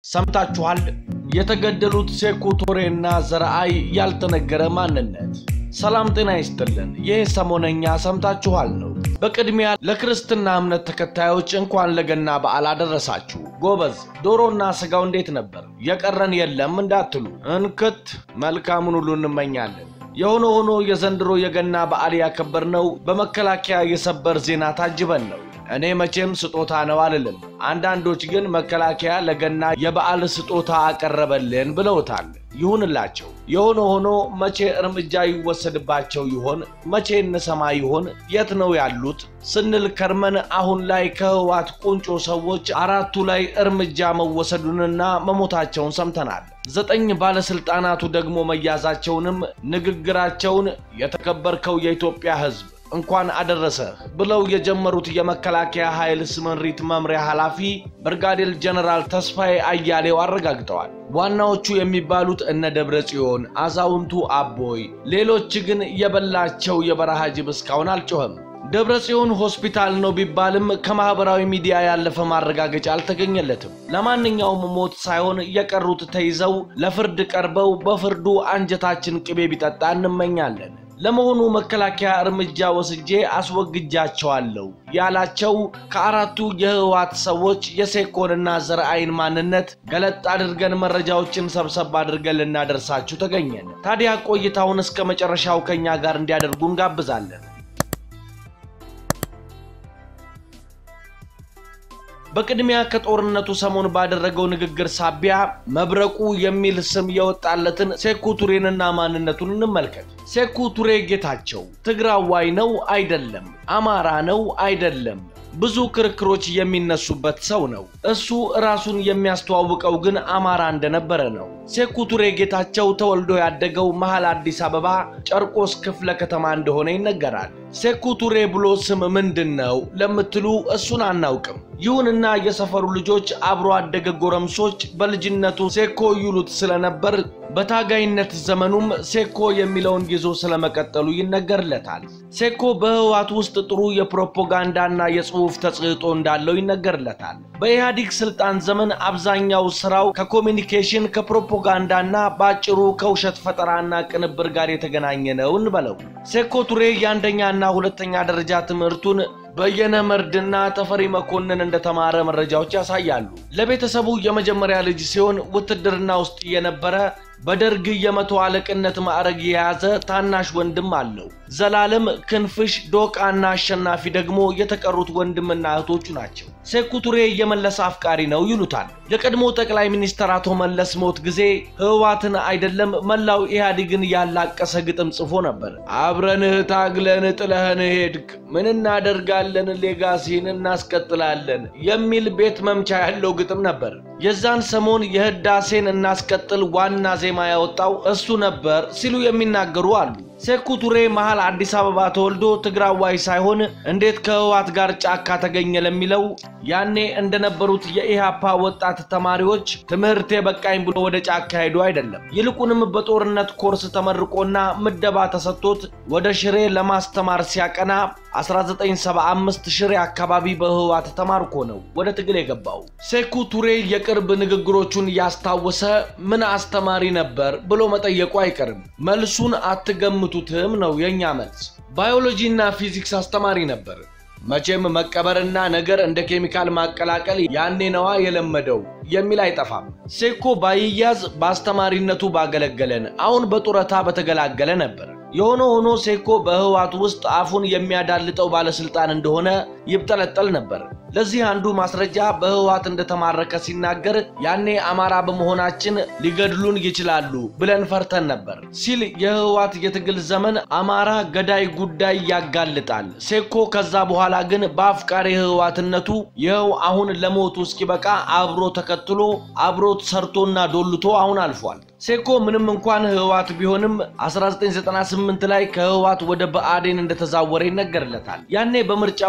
ሰምታችኋል። የተገደሉት ሴኩ ቶሬና ዘረአይ ያልተነገረ ማንነት። ሰላም ጤና ይስጥልን። ይህ ሰሞነኛ ሰምታችኋል ነው። በቅድሚያ ለክርስትና እምነት ተከታዮች እንኳን ለገና በዓል አደረሳችሁ። ጎበዝ፣ ዶሮና ስጋው እንዴት ነበር? የቀረን የለም እንዳትሉ እንክት መልካሙን ሁሉ እንመኛለን። የሆነ ሆኖ የዘንድሮ የገና በዓል ያከበርነው በመከላከያ የሰበር ዜና ታጅበን ነው። እኔ መቼም ስጦታ ነው አልልም። አንዳንዶች ግን መከላከያ ለገና የበዓል ስጦታ አቀረበልን ብለውታል። ይሁንላቸው። የሆነ ሆኖ መቼ እርምጃ ይወሰድባቸው ይሆን? መቼ እንሰማ ይሆን? የት ነው ያሉት ስንል ከርመን አሁን ላይ ከህወሓት ቁንጮ ሰዎች አራቱ ላይ እርምጃ መወሰዱንና መሞታቸውን ሰምተናል። ዘጠኝ ባለስልጣናቱ ደግሞ መያዛቸውንም ንግግራቸውን የተከበርከው የኢትዮጵያ ሕዝብ እንኳን አደረሰህ ብለው የጀመሩት የመከላከያ ኃይል ስምሪት መምሪያ ኃላፊ ብርጋዴር ጀነራል ተስፋዬ አያሌው አረጋግጠዋል። ዋናዎቹ የሚባሉት እነ ደብረ ጽዮን፣ አዛውንቱ አቦይ፣ ሌሎች ግን የበላቸው የበረሃ ጅብ እስካሁን አልጮኸም። ደብረ ጽዮን ሆስፒታል ነው ቢባልም ከማህበራዊ ሚዲያ ያለፈ ማረጋገጫ አልተገኘለትም። ለማንኛውም ሞት ሳይሆን የቀሩት ተይዘው ለፍርድ ቀርበው በፍርዱ አንጀታችን ቅቤ ቢጠጣ እንመኛለን። ለመሆኑ መከላከያ እርምጃ ወስጄ አስወግጃቸዋለሁ ያላቸው ከአራቱ የህወሓት ሰዎች የሴኮንና ዘረአይን ማንነት ገለጥ አድርገን መረጃዎችን ሰብሰብ አድርገን ልናደርሳችሁ ተገኘን። ታዲያ ቆይታውን እስከ መጨረሻው ከኛ ጋር እንዲያደርጉ እንጋብዛለን። በቅድሚያ ከጦርነቱ ሰሞን ባደረገው ንግግር ሳቢያ መብረቁ የሚል ስም የወጣለትን ሴኩ ቱሬንና ማንነቱን እንመልከት። ሴኩ ቱሬ ጌታቸው ትግራዋይ ነው አይደለም፣ አማራ ነው አይደለም፣ ብዙ ክርክሮች የሚነሱበት ሰው ነው። እሱ ራሱን የሚያስተዋውቀው ግን አማራ እንደነበረ ነው። ሴኩ ቱሬ ጌታቸው ተወልዶ ያደገው መሃል አዲስ አበባ ጨርቆስ ክፍለ ከተማ እንደሆነ ይነገራል። ሴኩ ቱሬ ብሎ ስም ምንድን ነው ለምትሉ እሱን አናውቅም። ይሁንና የሰፈሩ ልጆች አብሮ አደገ ጎረምሶች በልጅነቱ ሴኮ ይሉት ስለነበር በታጋይነት ዘመኑም ሴኮ የሚለውን ይዞ ስለመቀጠሉ ይነገርለታል። ሴኮ በህወሓት ውስጥ ጥሩ የፕሮፓጋንዳና የጽሑፍ ተጽዕጦ እንዳለው ይነገርለታል። በኢህአዲግ ስልጣን ዘመን አብዛኛው ስራው ከኮሚኒኬሽን ከፕሮፓጋንዳና በአጭሩ ከውሸት ፈጠራና ቅንብር ጋር የተገናኘ ነው እንበለው። ሴኮ ቱሬ የአንደኛና ሁለተኛ ደረጃ ትምህርቱን በየነ መርድና ተፈሪ መኮንን እንደተማረ መረጃዎች ያሳያሉ። ለቤተሰቡ የመጀመሪያ ልጅ ሲሆን ውትድርና ውስጥ የነበረ በደርግ የመቶ አለቅነት ማዕረግ የያዘ ታናሽ ወንድም አለው። ዘላለም፣ ክንፍሽ፣ ዶቃና አሸናፊ ደግሞ የተቀሩት ወንድምና እህቶቹ ናቸው። ሴኩ ቱሬ የመለስ አፍቃሪ ነው ይሉታል። የቀድሞ ጠቅላይ ሚኒስትር አቶ መለስ ሞት ጊዜ ህወሓትን አይደለም መላው ኢህአዴግን ያላቀሰ ግጥም ጽፎ ነበር። አብረንህ ታግለን ጥለህን ሄድክ፣ ምን እናደርጋለን ሌጋሲን እናስቀጥላለን የሚል ቤት መምቻ ያለው ግጥም ነበር። የዛን ሰሞን የህዳሴን እናስቀጥል ዋና ዜማ ያወጣው እሱ ነበር ሲሉ የሚናገሩ አሉ። ሴኩ ቱሬ መሃል አዲስ አበባ ተወልዶ ትግራዋይ ሳይሆን እንዴት ከህወሓት ጋር ጫካ ተገኘ ለሚለው ያኔ እንደነበሩት የኢሃፓ ወጣት ተማሪዎች ትምህርቴ በቃኝ ብሎ ወደ ጫካ ሄዶ አይደለም። ይልቁንም በጦርነት ኮርስ ተመርቆና ምደባ ተሰጥቶት ወደ ሽሬ ለማስተማር ሲያቀና 1975 ሽሬ አካባቢ በህወሓት ተማርኮ ነው ወደ ትግል የገባው። ሴኩ ቱሬ የቅርብ ንግግሮቹን ያስታወሰ ምን አስተማሪ ነበር ብሎ መጠየቁ አይቀርም። መልሱን አትገምቱትም ነው የእኛ መልስ። ባዮሎጂ እና ፊዚክስ አስተማሪ ነበር። መቼም መቀበርና ነገር እንደ ኬሚካል ማቀላቀል ያኔ ነዋ የለመደው የሚል አይጠፋም። ሴኮ ባይያዝ በአስተማሪነቱ ባገለገለን፣ አሁን በጡረታ በተገላገለ ነበር። የሆነ ሆኖ ሴኮ በህወሓት ውስጥ አፉን የሚያዳልጠው ባለስልጣን እንደሆነ ይብጠለጠል ነበር። ለዚህ አንዱ ማስረጃ በህወሓት እንደተማረከ ሲናገር ያኔ አማራ በመሆናችን ሊገድሉን ይችላሉ ብለን ፈርተን ነበር ሲል የህወሓት የትግል ዘመን አማራ ገዳይ ጉዳይ ያጋልጣል። ሴኮ ከዛ በኋላ ግን በአፍቃሪ ህወሓትነቱ ይኸው አሁን ለሞቱ እስኪበቃ አብሮ ተከትሎ አብሮት ሰርቶና ዶልቶ አሁን አልፏል። ሴኮ ምንም እንኳን ህወሓት ቢሆንም 1998 ላይ ከህወሓት ወደ ብአዴን እንደተዛወረ ይነገርለታል። ያኔ በምርጫው ውጤት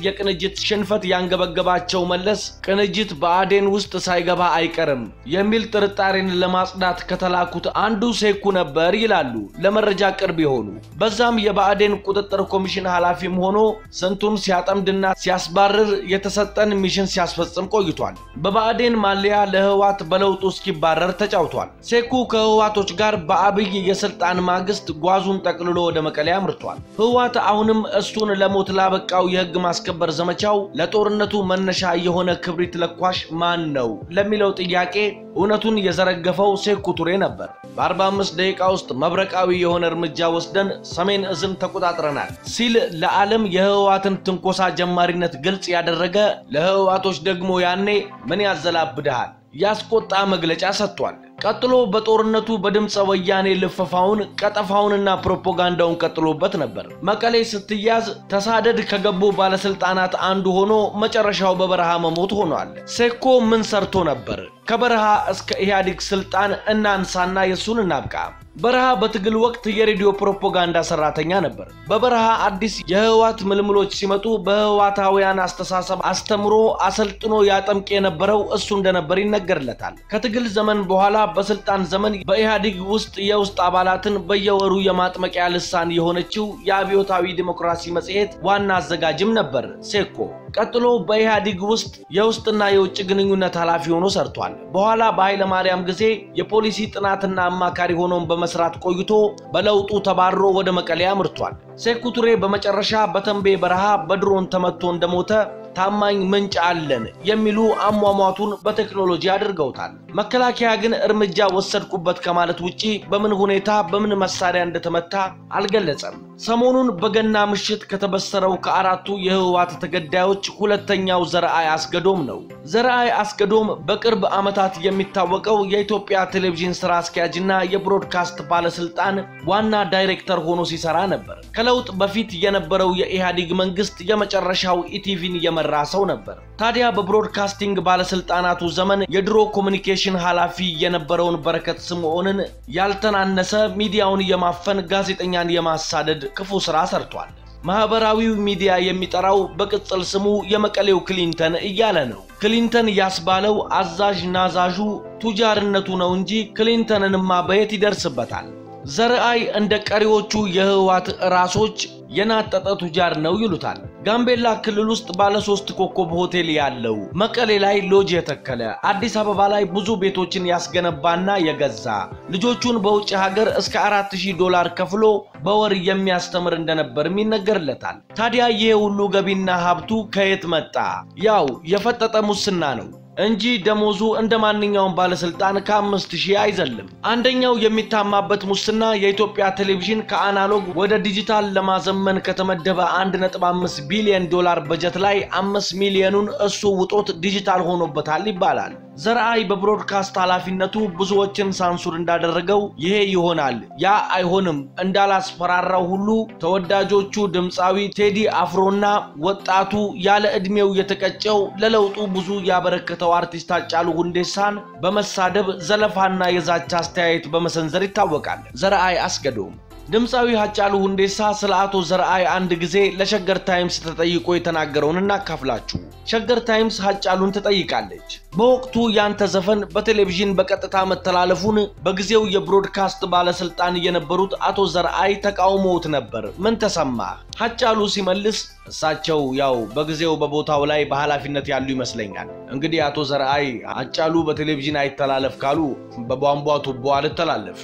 የቅንጅት ሽንፈት ያንገበገባቸው መለስ ቅንጅት በአዴን ውስጥ ሳይገባ አይቀርም የሚል ጥርጣሬን ለማጽዳት ከተላኩት አንዱ ሴኩ ነበር ይላሉ ለመረጃ ቅርብ የሆኑ። በዛም የብአዴን ቁጥጥር ኮሚሽን ኃላፊም ሆኖ ስንቱን ሲያጠምድና ሲያስባርር የተሰጠን ሚሽን ሲያስፈጽም ቆይቷል። በብአዴን ማሊያ ለህዋት በለውጡ እስኪባረር ተጫውቷል። ሴኩ ከህዋቶች ጋር በአብይ የስልጣን ማግስት ጓዙን ጠቅልሎ ወደ መቀሌ አምርቷል። ህዋት አሁንም እሱን ለሞት ላበቃው የህግ ማስከበር ዘመቻው ለጦርነቱ መነሻ የሆነ ክብሪት ለኳሽ ማን ነው ለሚለው ጥያቄ እውነቱን የዘረገፈው ሴኩ ቱሬ ነበር። በ45 ደቂቃ ውስጥ መብረቃዊ የሆነ እርምጃ ወስደን ሰሜን እዝን ተቆጣጥረናል ሲል ለዓለም የህወሓትን ትንኮሳ ጀማሪነት ግልጽ ያደረገ ለህወሓቶች ደግሞ ያኔ ምን ያዘላብድሃል ያስቆጣ መግለጫ ሰጥቷል። ቀጥሎ በጦርነቱ በድምፀ ወያኔ ልፈፋውን ቀጠፋውንና ፕሮፓጋንዳውን ቀጥሎበት ነበር። መቀሌ ስትያዝ ተሳደድ ከገቡ ባለስልጣናት አንዱ ሆኖ መጨረሻው በበረሃ መሞት ሆኗል። ሴኮ ምን ሰርቶ ነበር? ከበረሃ እስከ ኢህአዴግ ስልጣን እናንሳና የሱን እናብቃ። በረሃ በትግል ወቅት የሬዲዮ ፕሮፓጋንዳ ሰራተኛ ነበር። በበረሃ አዲስ የህወሓት ምልምሎች ሲመጡ በህወሓታውያን አስተሳሰብ አስተምሮ አሰልጥኖ ያጠምቅ የነበረው እሱ እንደነበር ይነገርለታል። ከትግል ዘመን በኋላ በስልጣን ዘመን በኢህአዴግ ውስጥ የውስጥ አባላትን በየወሩ የማጥመቂያ ልሳን የሆነችው የአብዮታዊ ዲሞክራሲ መጽሔት ዋና አዘጋጅም ነበር ሴኮ። ቀጥሎ በኢህአዴግ ውስጥ የውስጥና የውጭ ግንኙነት ኃላፊ ሆኖ ሰርቷል። በኋላ በኃይለ ማርያም ጊዜ የፖሊሲ ጥናትና አማካሪ ሆኖም በመስራት ቆይቶ በለውጡ ተባሮ ወደ መቀሌ አምርቷል። ሴኩ ቱሬ በመጨረሻ በተንቤ በረሃ በድሮን ተመቶ እንደሞተ ታማኝ ምንጭ አለን የሚሉ አሟሟቱን በቴክኖሎጂ አድርገውታል። መከላከያ ግን እርምጃ ወሰድኩበት ከማለት ውጪ በምን ሁኔታ በምን መሳሪያ እንደተመታ አልገለጸም። ሰሞኑን በገና ምሽት ከተበሰረው ከአራቱ የህወሓት ተገዳዮች ሁለተኛው ዘርአይ አስገዶም ነው። ዘርአይ አስገዶም በቅርብ ዓመታት የሚታወቀው የኢትዮጵያ ቴሌቪዥን ስራ አስኪያጅና የብሮድካስት ባለስልጣን ዋና ዳይሬክተር ሆኖ ሲሰራ ነበር። ከለውጥ በፊት የነበረው የኢህአዴግ መንግስት የመጨረሻው ኢቲቪን የመራ ሰው ነበር። ታዲያ በብሮድካስቲንግ ባለስልጣናቱ ዘመን የድሮ ኮሚኒኬሽን ኃላፊ የነበረውን በረከት ስምዖንን ያልተናነሰ ሚዲያውን የማፈን ጋዜጠኛን የማሳደድ ክፉ ስራ ሰርቷል። ማህበራዊው ሚዲያ የሚጠራው በቅጽል ስሙ የመቀሌው ክሊንተን እያለ ነው። ክሊንተን ያስባለው አዛዥ ናዛዡ ቱጃርነቱ ነው እንጂ ክሊንተንንማ በየት ይደርስበታል? ዘርአይ እንደ ቀሪዎቹ የህወሓት ራሶች የናጠጠ ቱጃር ነው ይሉታል። ጋምቤላ ክልል ውስጥ ባለ ሶስት ኮከብ ሆቴል ያለው፣ መቀሌ ላይ ሎጅ የተከለ፣ አዲስ አበባ ላይ ብዙ ቤቶችን ያስገነባና የገዛ ልጆቹን በውጭ ሀገር እስከ 4000 ዶላር ከፍሎ በወር የሚያስተምር እንደነበርም ይነገርለታል። ታዲያ ይሄ ሁሉ ገቢና ሀብቱ ከየት መጣ? ያው የፈጠጠ ሙስና ነው እንጂ ደሞዙ እንደ ማንኛውም ባለስልጣን ከአምስት ሺህ አይዘልም። አንደኛው የሚታማበት ሙስና የኢትዮጵያ ቴሌቪዥን ከአናሎግ ወደ ዲጂታል ለማዘመን ከተመደበ 1.5 ቢሊዮን ዶላር በጀት ላይ አምስት ሚሊዮኑን እሱ ውጦት ዲጂታል ሆኖበታል ይባላል። ዘርአይ በብሮድካስት ኃላፊነቱ ብዙዎችን ሳንሱር እንዳደረገው ይሄ ይሆናል ያ አይሆንም እንዳላስፈራራው ሁሉ ተወዳጆቹ ድምፃዊ ቴዲ አፍሮና ወጣቱ ያለ ዕድሜው የተቀጨው ለለውጡ ብዙ ያበረከተው አርቲስት ሃጫሉ ሁንዴሳን በመሳደብ ዘለፋና የዛቻ አስተያየት በመሰንዘር ይታወቃል። ዘርአይ አስገዶም ድምፃዊ ሃጫሉ ሁንዴሳ ስለ አቶ ዘርአይ አንድ ጊዜ ለሸገር ታይምስ ተጠይቆ የተናገረውን እናካፍላችሁ። ሸገር ታይምስ ሃጫሉን ትጠይቃለች። በወቅቱ ያንተ ዘፈን በቴሌቪዥን በቀጥታ መተላለፉን በጊዜው የብሮድካስት ባለስልጣን የነበሩት አቶ ዘርአይ ተቃውሞውት ነበር። ምን ተሰማ? ሃጫሉ ሲመልስ እሳቸው ያው በጊዜው በቦታው ላይ በኃላፊነት ያሉ ይመስለኛል። እንግዲህ አቶ ዘርአይ ሃጫሉ በቴሌቪዥን አይተላለፍ ካሉ በቧንቧ ቱቦ አልተላለፍ።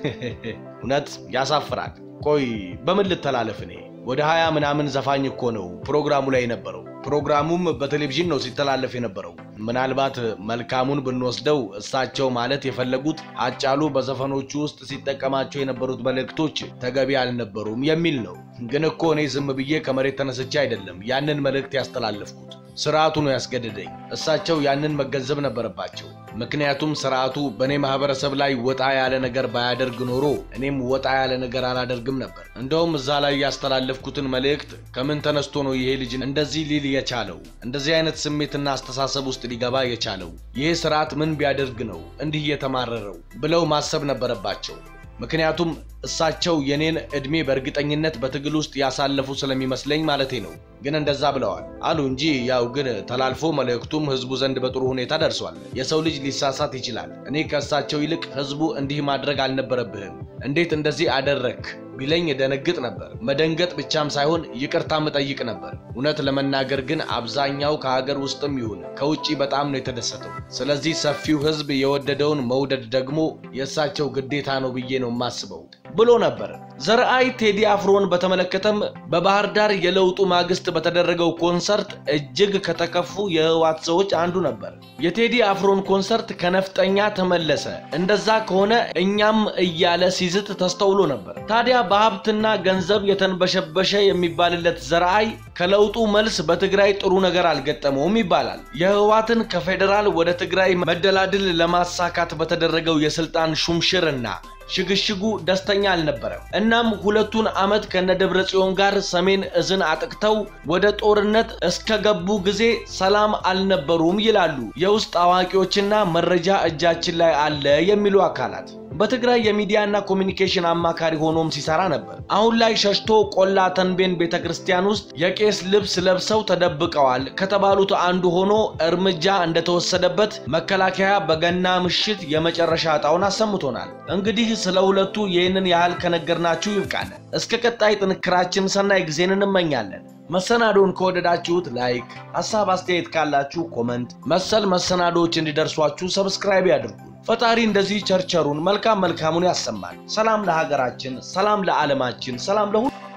እውነት ያሳፍራል። ቆይ በምን ልተላለፍ እኔ? ወደ ሀያ ምናምን ዘፋኝ እኮ ነው ፕሮግራሙ ላይ የነበረው። ፕሮግራሙም በቴሌቪዥን ነው ሲተላለፍ የነበረው። ምናልባት መልካሙን ብንወስደው እሳቸው ማለት የፈለጉት ሃጫሉ በዘፈኖቹ ውስጥ ሲጠቀማቸው የነበሩት መልእክቶች ተገቢ አልነበሩም የሚል ነው። ግን እኮ እኔ ዝም ብዬ ከመሬት ተነስቼ አይደለም ያንን መልእክት ያስተላለፍኩት። ስርዓቱ ነው ያስገደደኝ። እሳቸው ያንን መገንዘብ ነበረባቸው። ምክንያቱም ስርዓቱ በእኔ ማህበረሰብ ላይ ወጣ ያለ ነገር ባያደርግ ኖሮ እኔም ወጣ ያለ ነገር አላደርግም ነበር። እንደውም እዛ ላይ ያስተላለፍኩትን መልእክት ከምን ተነስቶ ነው ይሄ ልጅ እንደዚህ ሊል የቻለው እንደዚህ አይነት ስሜትና አስተሳሰብ ውስጥ ሊገባ የቻለው ይሄ ስርዓት ምን ቢያደርግ ነው እንዲህ የተማረረው ብለው ማሰብ ነበረባቸው። ምክንያቱም እሳቸው የኔን ዕድሜ በእርግጠኝነት በትግል ውስጥ ያሳለፉ ስለሚመስለኝ ማለቴ ነው። ግን እንደዛ ብለዋል አሉ እንጂ ያው ግን ተላልፎ መልእክቱም ህዝቡ ዘንድ በጥሩ ሁኔታ ደርሷል። የሰው ልጅ ሊሳሳት ይችላል። እኔ ከእሳቸው ይልቅ ህዝቡ እንዲህ ማድረግ አልነበረብህም፣ እንዴት እንደዚህ አደረግ ቢለኝ ደነግጥ ነበር። መደንገጥ ብቻም ሳይሆን ይቅርታ መጠይቅ ነበር። እውነት ለመናገር ግን አብዛኛው ከሀገር ውስጥም ይሁን ከውጭ በጣም ነው የተደሰተው። ስለዚህ ሰፊው ህዝብ የወደደውን መውደድ ደግሞ የእሳቸው ግዴታ ነው ብዬ ነው የማስበው ብሎ ነበር። ዘርአይ ቴዲ አፍሮን በተመለከተም በባህር ዳር የለውጡ ማግስት በተደረገው ኮንሰርት እጅግ ከተከፉ የህወሓት ሰዎች አንዱ ነበር። የቴዲ አፍሮን ኮንሰርት ከነፍጠኛ ተመለሰ፣ እንደዛ ከሆነ እኛም እያለ ሲዝት ተስተውሎ ነበር። ታዲያ በሀብትና ገንዘብ የተንበሸበሸ የሚባልለት ዘርአይ ከለውጡ መልስ በትግራይ ጥሩ ነገር አልገጠመውም ይባላል። የህወሓትን ከፌዴራል ወደ ትግራይ መደላድል ለማሳካት በተደረገው የስልጣን ሹምሽርና ሽግሽጉ ደስተኛ አልነበረም። እናም ሁለቱን ዓመት ከነደብረ ጽዮን ጋር ሰሜን እዝን አጥቅተው ወደ ጦርነት እስከገቡ ጊዜ ሰላም አልነበሩም ይላሉ የውስጥ አዋቂዎችና መረጃ እጃችን ላይ አለ የሚሉ አካላት። በትግራይ የሚዲያና ኮሚኒኬሽን አማካሪ ሆኖም ሲሰራ ነበር። አሁን ላይ ሸሽቶ ቆላ ተንቤን ቤተ ክርስቲያን ውስጥ የቄስ ልብስ ለብሰው ተደብቀዋል ከተባሉት አንዱ ሆኖ እርምጃ እንደተወሰደበት መከላከያ በገና ምሽት የመጨረሻ ዕጣውን አሰምቶናል። እንግዲህ ስለ ሁለቱ ይህንን ያህል ከነገርናችሁ ይብቃል። እስከ ቀጣይ ጥንክራችን ሰናይ ጊዜን እንመኛለን። መሰናዶውን ከወደዳችሁት ላይክ፣ ሀሳብ አስተያየት ካላችሁ ኮመንት፣ መሰል መሰናዶዎች እንዲደርሷችሁ ሰብስክራይብ ያድርጉ። ፈጣሪ እንደዚህ ቸርቸሩን መልካም መልካሙን ያሰማል። ሰላም ለሀገራችን፣ ሰላም ለዓለማችን፣ ሰላም ለሁሉ